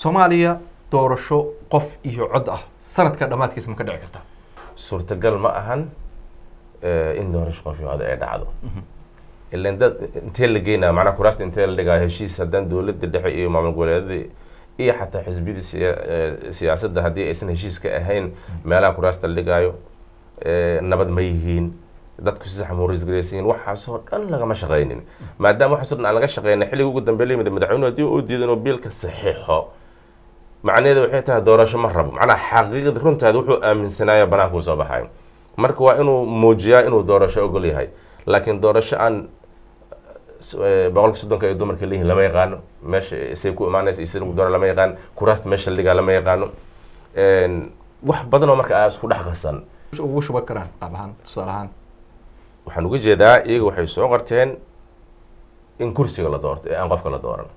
soomaaliya doorasho qof iyo cod ah sanadka dhammaadkiisa ma ka dhici kartaa suurtagal ma ahan eh, in doorasho qof iyo cod ay dhacdo ilan dad intee la geynaa macnaha kuraasta intee la dhigaa heshiis haddaan dowladda dhexe iyo maamul goboleedyada iyo xataa xisbiyada siya- eh, siyaasadda haddii aysan heshiiska ahayn meelaha kuraasta la dhigaayo eh, nabad ma yihiin dadku si sax ma risgaraysiin waxaasoo dhan lagama shaqaynin maadaama waxaasoo dhan aan laga shaqeyna xilliga ugu dambeeya la yimid madaxweynuhu haddii uu diidan oo biilka saxiixo macnaheedu waxay tahay doorasho ma rabo macnaha xaqiiqada runtaada wuxuu aaminsanaaya banaanka uu soo baxayo marka waa inuu muujiyaa inuu doorasho ogol yahay laakiin doorasho aan s- eh, boqolka soddonka ay dumarka leeyihin lama yaqaano meesha isay ku imaanaysa isay lagu doora lama yaqaan kuraasta meesha la dhigaa lama yaqaano En, wax badan oo marka aa isku dhex qasan ugu shuban karaan qaab ahaan tusaale ahaan waxaan uga jeedaa iyaga waxay soo qorteen in kursiga la doorto ee aan qofka la dooran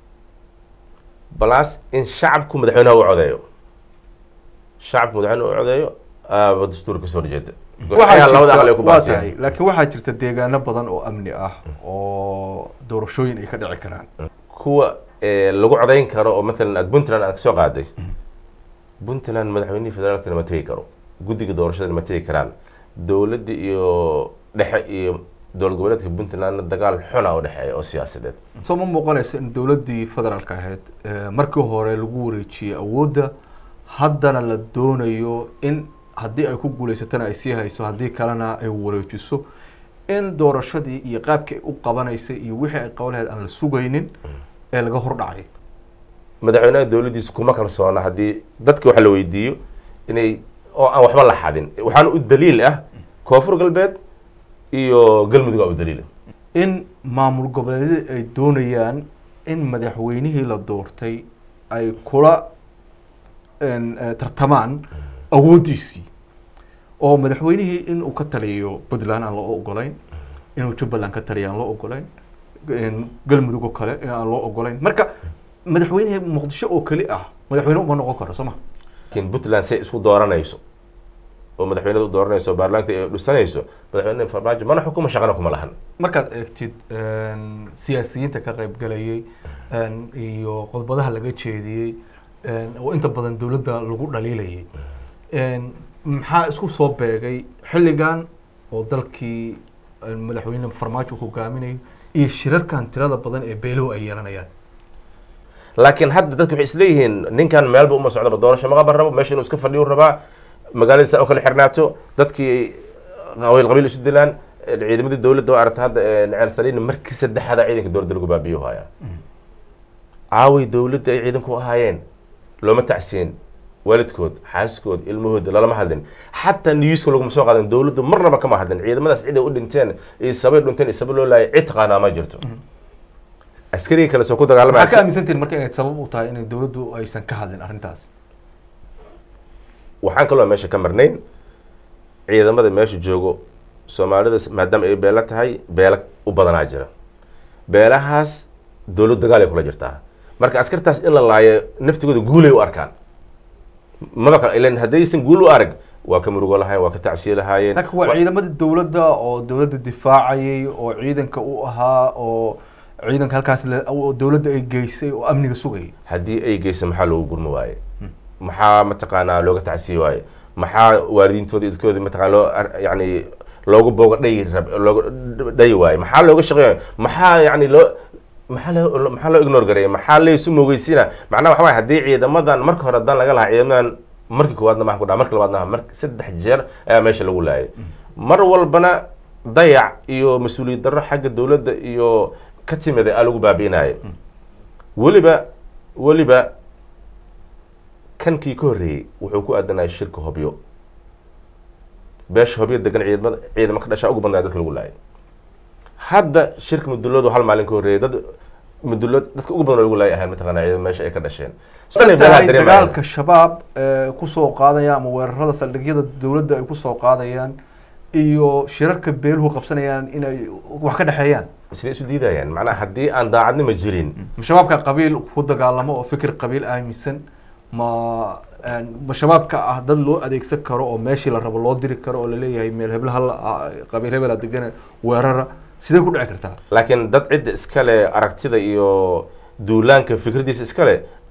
balas in shacabku madaxweynaha u codeeyo shacabku madaxweynaha u codeeyo aaba dastuur kasoo horjeeda Waxaa labada aqal ay jirta- ku waa baasiyeen tahay laakiin waxaa jirta deegaano badan oo amni ah oo doorashooyin ay ka dhici karaan kuwa eh, lagu codayn karo oo maalan aad puntland aad kasoo qaaday puntland madaxweynihii federaalkana ma tegi karo guddiga doorashadana ma tegi karaan dowladda iyo dhexe iyo dowlad goboleedka puntlandna dagaal xuna u dhexeeya oo siyaasadeed soo ma muuqanayso in dowladdii federaalka ahayd eh, markii hore lagu wareejiyey awoodda haddana la doonayo in haddii ay ku guuleysatana ay sii hayso haddii kalena ay wareejiso in doorashadii iyo qaabkii ay u qabanaysay iyo wixii ay qaban lahayd aan la sugaynin ee laga hordhacay madaxweynaha dowladdiisa kuma kalsoona haddii dadka wax la weydiiyo inay oo aan waxba la xadin waxaana u daliil ah koonfur galbeed iyo galmudug aa u daliila in maamul goboleedyada ay doonayaan in madaxweynihii la doortay ay kula en, eh, tartamaan awooddiisii oo madaxweynihii in uu ka taliyo puntland aan loo ogolayn inuu jubbaland ka taliyo aan loo ogolayn en, galmudug oo kale in aan loo ogolayn marka madaxweynihii muqdisho oo keli ah madaxweyne uma noqon karo soo ma laakiin puntland say isku dooranayso oo madaxweynada u dooranayso baarlamaanka ay dhisanayso madaxweyne farmaajo mana xukuma shaqana kuma lahan markaad eegtid en, siyaasiyiinta ka qaybgalayay en, iyo qodbadaha laga jeediyey en, oo inta badan dowladda lagu dhaliilayay en, maxaa isku soo beegay xilligan oo dalkii en, madaxweyne farmaajo hogaaminayo iyo shirarkan tirada badan ee beeluhu ay yeelanayaan laakiin hadda dadku waxay isleeyihiin ninkan meelba uma socdaba doorasho maqaban rabo meesha inuu iska fadhiyu rabaa magaaladiisa u kala xirnaato dadkii qabiil qabiil isu dilaan ciidamadii dowladda oo aragta hadda neceel saliin markii saddexaada ciidanka dowladda lagu baabiyo haya caaway dowladda ay ciidanku ahaayeen looma tacsiin waalidkood xaaskood ilmahooda lalama hadlin xataa niyuuska laguma soo qaadan dowladdu marnaba kama hadlin ciidamadaas cid ay u dhinteen iyo sabay dhinteen iyo saba loo laayay cid taqaanaa ma jirto askarigii kale soo ku maxaa ka dagaalamaya aaminsantihin marka inay sabab u tahay inay dowladdu aysan ka hadlin arrintaas waxaan kaloo meesha ka marnayn ciidamada meesha joogo soomaalida maadaama ay beelo tahay beelo u badanaa jira beelahaas dowlad dagaal ay kula jirtaa marka askartaas in la laayo naftigooda guulay u arkaan maba kale ilan haddaysan guul u arag waa ka murugo lahayen waa ka tacsiye lahaayeen laakiin waa Wa- ciidamadii dowladda oo dowladda difaacayay oo ciidanka u ahaa oo ciidanka halkaas la- oo dowladda ay geysay oo amniga sugayay haddii ay geysa maxaa loogu gurmi waaye maxaa mataqaanaa looga tacsiye waaye maxaa waalidiintooda idkooda mataqana loo ar- yani loogu booga dhayi rab looga dhayi waaye maxaa looga shaqeeya maxaa yani loo maxaa loo maxaa loo ignore gareeya maxaa laysu moogeysiina macnaha waxa waaye haddii ciidamadan marka hore haddaan laga lahaa ciidamadan markii koowaadna maxaa ku dhaca markii labaadna mar saddex jeer ayaa meesha lagu laayay mar walbana dayac iyo mas-uuliyad darro xagga dowladda iyo ka timida aa lagu baabi'inaya weliba weliba kankii ka horreeyey wuxuu ku aadanaya shirka hobyo beesha hobyo degan ciidamada ciidamo ka dhashaa ugu badnaa dadka lagu laayay hadda shirka muduloodu hal maalin ka horreeyay dad mudulood dadka ugu badan oo lagu laayay ahayn mataqaana ciidamo meesha ay ka dhasheen Sanay beelaha tahay dareemayaan. dagaalka shabaab ee kusoo qaadaya ama weerarada saldhigyada dowladda ay kusoo qaadayaan iyo shirarka beeluhu qabsanayaan inay wax ka dhexeeyaan isla isu diidayaan macnaha haddii aan daacadnimo jirin shabaabka qabiil ku dagaalamo oo fikir qabiil aaminsan ma ma shabaabka ah dad loo adeegsan karo oo meeshii la rabo loo diri karo oo laleeyahay meel hebel hal qabiil hebela degana weerara sidee ku dhici kartaa laakiin dad cidda iskale aragtida iyo duulaanka fikradiisa iskale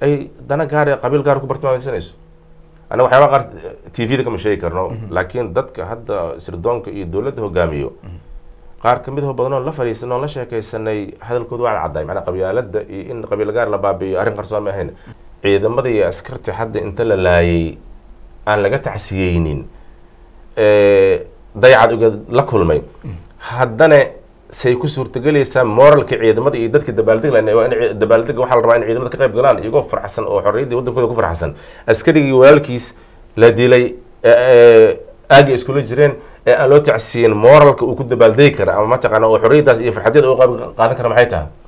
ay dana gaar ee qabiil gaar ku bartilmaameysanayso annaga waxyaabaha qaar t v da kama sheegi karno laakiin dadka hadda sirdoonka iyo dowladda hogaamiyo qaar ka mid oo badan oo la fadhiisanay oo la sheekaysanay hadalkooda waa caddaay macnaa qabyaaladda iyo in qabiil gaar la baabi'iyo arrin qarsoon ma ahayn ciidamada iyo askarta hadda inta la laayay aan laga tacsiyeynin dayacad uga la kulmay haddana say ku suurtagelaysaa moralka ciidamada iyo dadka dabaaldeg lan waa in dabaaldega waxaa la rabaa in ciidamada ka qayb galaan iyagoo farxsan oo xorriyaddii waddankooda ku farxsan askarigii walaalkiis la dilay aagay iskula jireen ee aan loo tacsiyin moralka uu ku dabaaldegi kara ama mataqaana oo xorriyaddaas iyo farxadyada uu qaadan kara maxay tahay